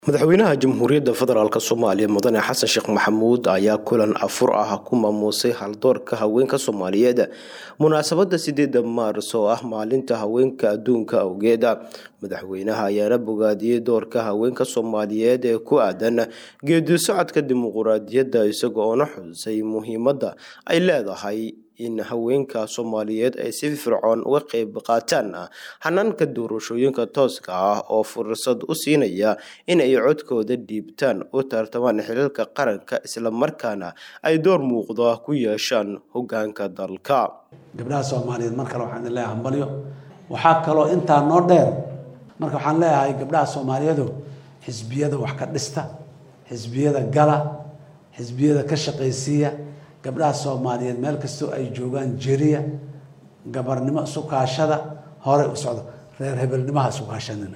madaxweynaha jamhuuriyadda federaalk soomaaliya mudane xasan sheekh maxamuud ayaa kulan afur ah ku maamuusay haldoorka haweenka soomaaliyeed munaasabada sideeda maaris oo ah maalinta haweenka adduunka awgeeda madaxweynaha ayaana bogaadiyey doorka haweenka soomaaliyeed ee ku aadan geedi socodka dimuquraadiyadda isaga oona xusay muhiimadda ay leedahay in haweenka soomaaliyeed ay si fircoon uga qeyb qaataan hanaanka doorashooyinka tooska ah oo fursad u siinaya in ay codkooda dhiibtaan u tartamaan xilalka qaranka islamarkaana ay door muuqda ku yeeshaan hogaanka dalka gabdhaha soomaaliyeed mar kale waxaan leeyahay hambalyo waxaa kaloo intaa noo dheer marka waxaan leeyahay gabdhaha soomaaliyeedu xisbiyada wax ka dhista xisbiyada gala xisbiyada ka shaqaysiiya gabdhaha soomaaliyeed meel kastoo ay joogaan jeriya gabarnimo isu kaashada horey u socdo reer hebelnimaha isu kaashanina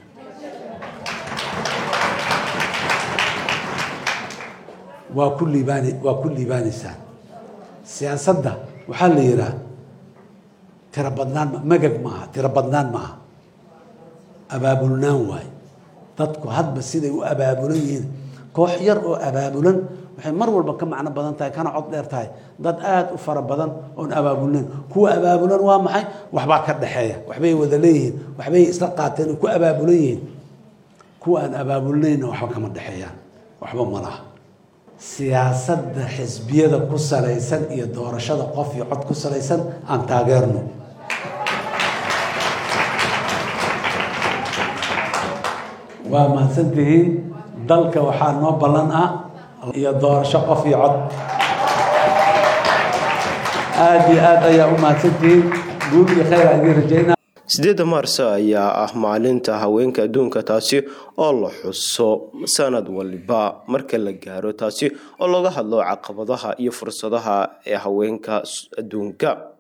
waa ku liibaan waa ku liibaanaysaan siyaasadda waxaa la yidhaah tiro badnaan magag maaha tiro badnaan maaha abaabulnaan waaye dadku hadba siday u abaabulan yihiin koox yar oo abaabulan waxay mar walba ka macno badan tahay kana cod dheer tahay dad aada u fara badan oon abaabulnayn kuwa abaabulan waa maxay waxbaa ka dhexeeya waxbay wada leeyihiin waxbay isla qaateen oo ku abaabulan yihiin kuwa aan abaabulnayna waxba kama dhexeeyaan waxba ma laha siyaasadda xisbiyada ku salaysan iyo doorashada qof iyo cod ku salaysan aan taageerno waa mahadsantihiin dalka waxaa noo ballan ah iyo doorasho qof iyo cod aada iyo aad ayaa u mahadsantihiin guul iyo khayr aan idiin rajaynaa sideedda maars ayaa ah maalinta haweenka adduunka taasi oo la xuso sanad waliba marka la gaaro taasi oo laga hadlo caqabadaha iyo fursadaha ee haweenka adduunka